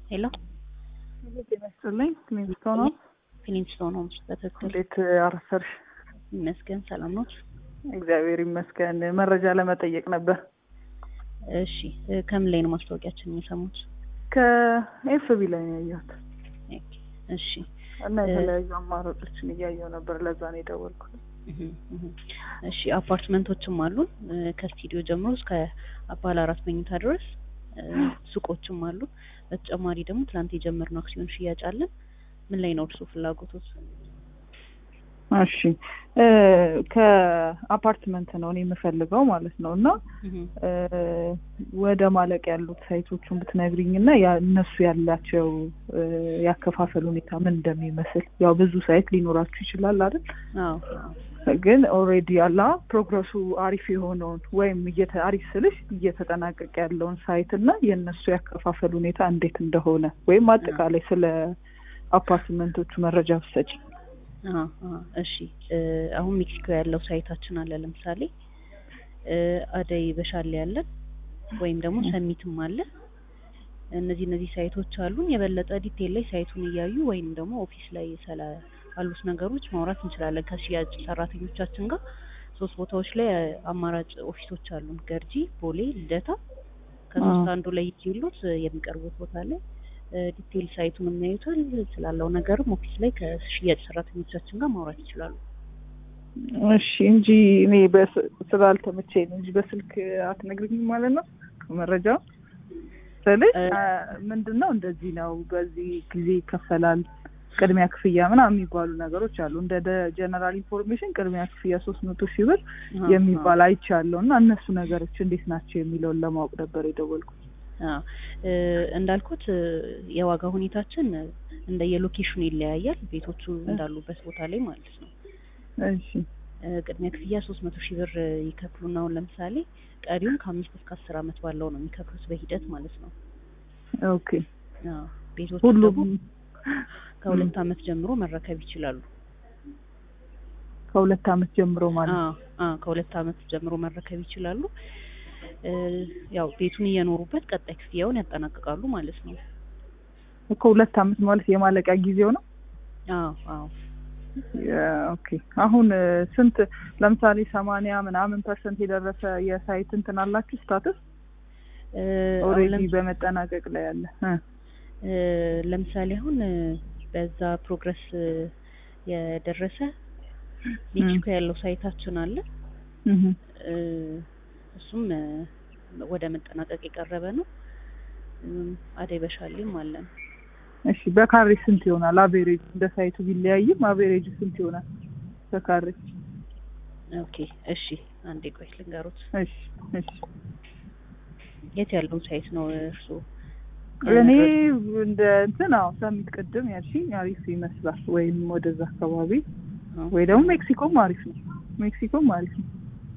ሄሎ ጤና ይስጥልኝ። ክሊንስቶን ነው። ፊሊንግስቶን ነው። በትክክል እንዴት አረሰርሽ? ይመስገን። ሰላም ኖት? እግዚአብሔር ይመስገን። መረጃ ለመጠየቅ ነበር። እሺ፣ ከምን ላይ ነው ማስታወቂያችን የሰሙት? ከኤፍቢ ላይ ነው ያየሁት እሺ። እና የተለያዩ አማራጮችን እያየሁ ነበር። ለዛ ነው የደወልኩት። እሺ፣ አፓርትመንቶችም አሉን ከስቱዲዮ ጀምሮ እስከ ባለ አራት መኝታ ድረስ ሱቆችም አሉ። በተጨማሪ ደግሞ ትናንት የጀመርነው አክሲዮን ሽያጭ አለን። ምን ላይ ነው እርሱ ፍላጎቶት? እሺ ከአፓርትመንት ነው እኔ የምፈልገው ማለት ነው። እና ወደ ማለቅ ያሉት ሳይቶቹን ብትነግሪኝ እና እነሱ ያላቸው ያከፋፈል ሁኔታ ምን እንደሚመስል። ያው ብዙ ሳይት ሊኖራችሁ ይችላል አይደል? ግን ኦልሬዲ ያላ ፕሮግረሱ አሪፍ የሆነውን ወይም አሪፍ ስልሽ እየተጠናቀቀ ያለውን ሳይት እና የእነሱ ያከፋፈል ሁኔታ እንዴት እንደሆነ ወይም አጠቃላይ ስለ አፓርትመንቶቹ መረጃ ብትሰጪ። እሺ አሁን ሜክሲኮ ያለው ሳይታችን አለ። ለምሳሌ አደይ በሻሌ ያለን ወይም ደግሞ ሰሚትም አለ። እነዚህ እነዚህ ሳይቶች አሉን። የበለጠ ዲቴል ላይ ሳይቱን እያዩ ወይም ደግሞ ኦፊስ ላይ ስለ አሉት ነገሮች ማውራት እንችላለን ከሽያጭ ሰራተኞቻችን ጋር። ሶስት ቦታዎች ላይ አማራጭ ኦፊሶች አሉን፣ ገርጂ፣ ቦሌ፣ ልደታ። ከሶስት አንዱ ላይ ይሉት የሚቀርቡት ቦታ ላይ ዲቴል ሳይቱን የሚያዩታል። ስላለው ነገርም ኦፊስ ላይ ከሽያጭ ሰራተኞቻችን ጋር ማውራት ይችላሉ። እሺ እንጂ እኔ ስላልተመቸኝ ነው እንጂ በስልክ አትነግሪኝም ማለት ነው መረጃው ስልሽ ምንድን ነው እንደዚህ ነው፣ በዚህ ጊዜ ይከፈላል ቅድሚያ ክፍያ ምናምን የሚባሉ ነገሮች አሉ። እንደ ጀነራል ኢንፎርሜሽን ቅድሚያ ክፍያ ሶስት መቶ ሺህ ብር የሚባል አይቻለሁ እና እነሱ ነገሮች እንዴት ናቸው የሚለውን ለማወቅ ነበር የደወልኩት። እንዳልኩት የዋጋ ሁኔታችን እንደ የሎኬሽኑ ይለያያል። ቤቶቹ እንዳሉበት ቦታ ላይ ማለት ነው። እሺ ቅድሚያ ክፍያ ሶስት መቶ ሺህ ብር ይከፍሉና አሁን ለምሳሌ ቀሪውን ከአምስት እስከ አስር አመት ባለው ነው የሚከፍሉት በሂደት ማለት ነው። ኦኬ ቤቶቹ ሁሉም ደግሞ ከሁለት አመት ጀምሮ መረከብ ይችላሉ። ከሁለት አመት ጀምሮ ማለት ነው። አዎ ከሁለት አመት ጀምሮ መረከብ ይችላሉ። ያው ቤቱን እየኖሩበት ቀጣይ ክፍያውን ያጠናቅቃሉ ማለት ነው። እኮ ሁለት አመት ማለት የማለቂያ ጊዜው ነው። አዎ አዎ ኦኬ አሁን ስንት ለምሳሌ ሰማንያ ምናምን ፐርሰንት የደረሰ የሳይት እንትን አላችሁ ስታትስ ኦልሬዲ በመጠናቀቅ ላይ ያለ ለምሳሌ አሁን በዛ ፕሮግረስ የደረሰ ሜክሲኮ ያለው ሳይታችን አለ። እሱም ወደ መጠናቀቅ የቀረበ ነው። አደይ በሻሌም አለን። እሺ በካሬ ስንት ይሆናል? አቬሬጅ እንደ ሳይቱ ቢለያይም አቬሬጅ ስንት ይሆናል በካሬ? ኦኬ እሺ፣ አንዴ ቆይ ልንገሩት። እሺ እሺ። የት ያለው ሳይት ነው እርሱ? እኔ እንደ እንትን አዎ፣ ሰሚት ቅድም ያልሽኝ አሪፍ ይመስላል። ወይም ወደዛ አካባቢ ወይ ደግሞ ሜክሲኮም አሪፍ ነው። ሜክሲኮም አሪፍ ነው።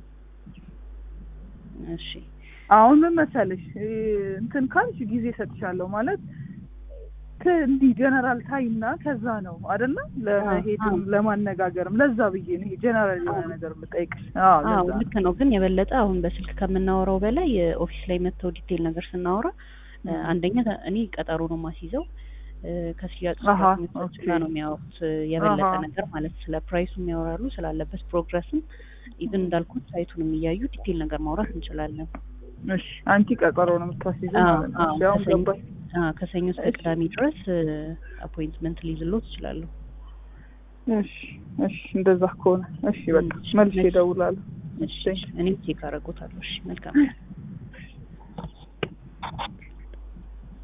እሺ አሁን ምን መሰለሽ እንትን ካልሽ ጊዜ ሰጥሻለሁ ማለት እንዲህ ጀነራል ታይና ከዛ ነው አይደለ ለመሄድም ለማነጋገርም ለዛ ብዬ ነው ጀነራል የሆነ ነገር የምጠይቅሽ። አዎ ልክ ነው። ግን የበለጠ አሁን በስልክ ከምናወራው በላይ ኦፊስ ላይ መጥተው ዲቴል ነገር ስናወራ አንደኛ እኔ ቀጠሮ ነው ማስይዘው ከሽያጭ ሰራተኞች ጋር ነው የሚያወሩት የበለጠ ነገር ማለት ስለ ፕራይሱ የሚያወራሉ ስላለበት ፕሮግረስም ኢቭን እንዳልኩት ሳይቱንም እያዩ ዲቴል ነገር ማውራት እንችላለን። እሺ አንቺ ቀጠሮ ነው የምታስይዘው ማለት ነው። ያው ገባኝ። ከሰኞ እስከ ቅዳሜ ድረስ አፖይንትመንት ሊይዝሎት እችላለሁ። እሺ እሺ፣ እንደዛ ከሆነ እሺ፣ በቃ መልሼ እደውላለሁ። እሺ፣ እኔም ቼክ አደርጎታለሁ። እሺ፣ መልካም